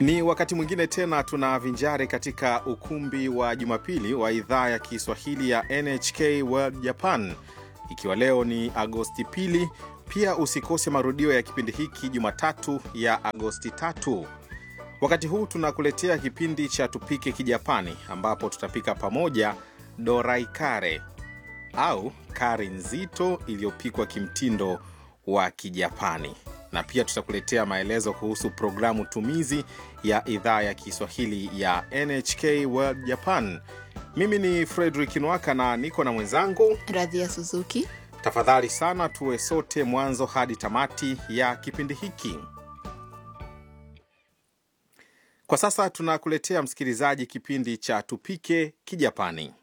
Ni wakati mwingine tena tunavinjari katika ukumbi wa Jumapili wa idhaa ya Kiswahili ya NHK World Japan, ikiwa leo ni Agosti pili. Pia usikose marudio ya kipindi hiki Jumatatu ya Agosti tatu. Wakati huu tunakuletea kipindi cha Tupike Kijapani, ambapo tutapika pamoja dorai kare au kari nzito iliyopikwa kimtindo wa Kijapani, na pia tutakuletea maelezo kuhusu programu tumizi ya idhaa ya Kiswahili ya NHK World Japan. Mimi ni Frederick Nwaka na niko na mwenzangu. Radhia Suzuki. Tafadhali sana tuwe sote mwanzo hadi tamati ya kipindi hiki. Kwa sasa tunakuletea msikilizaji, kipindi cha Tupike Kijapani.